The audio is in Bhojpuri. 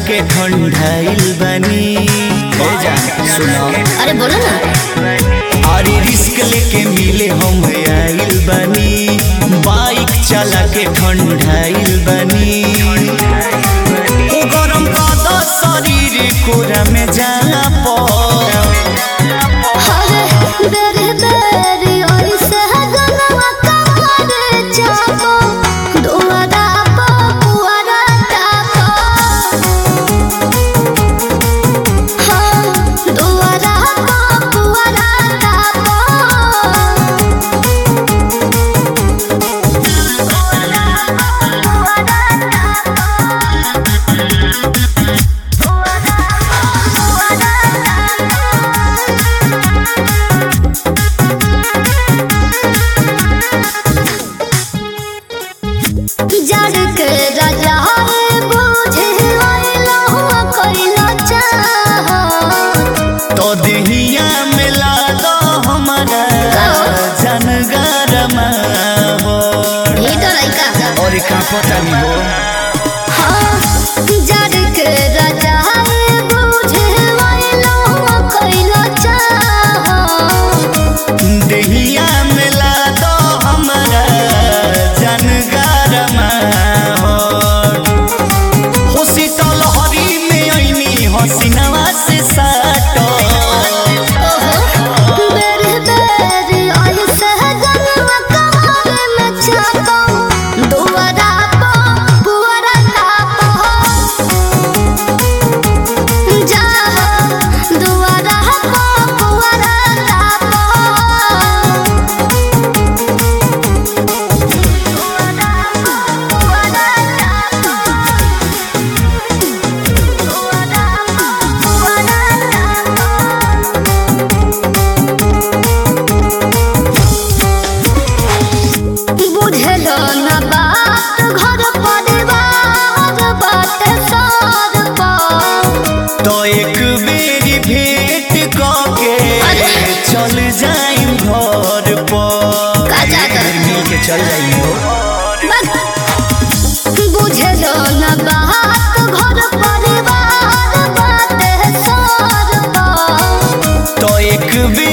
के ठंडाइल बनी ए जान सुनो अरे बोलो ना अरे रिस्क लेके मिले हम आइल बनी बाइक चला के ठंडाइल बनी ओ गरम का दो शरीर कोरा में जाला पर अरे बेरे बेरे ऐसे गलवा कमरे चापो दुआरा पो पुआरा तापो हाँ दुआरा पो पुआरा तापो जड़ के राजा है बुझे आइला हुआ कइला चाह तो देहिया मिला दो हमारा जनगरमा हो ये तो लइका और का पता नहीं हो हाँ जड़ के राजा है बुझे आइला हुआ कइला चाह देहिया मिला दो हमारा जनगरमा हो हो शीतल हरी में ऐनी हसीनवा से साटो बेरे बेरे ऐसे गलवा कमरे में चापो दुआरा पो पुआरा तापो जाहो दुआरा पो पुआरा तापो दुआरा पो पुआरा तापो दुआरा पो पुआरा तापो बुझलो न बात घर परिवार बात सर पर तो एक बेरी भेंट कके अरे। चल जाइम घर पर का जाता? मिल के चल जाइम हो बुझलो न बात घर परिवार बात सर पर तो एक बेरी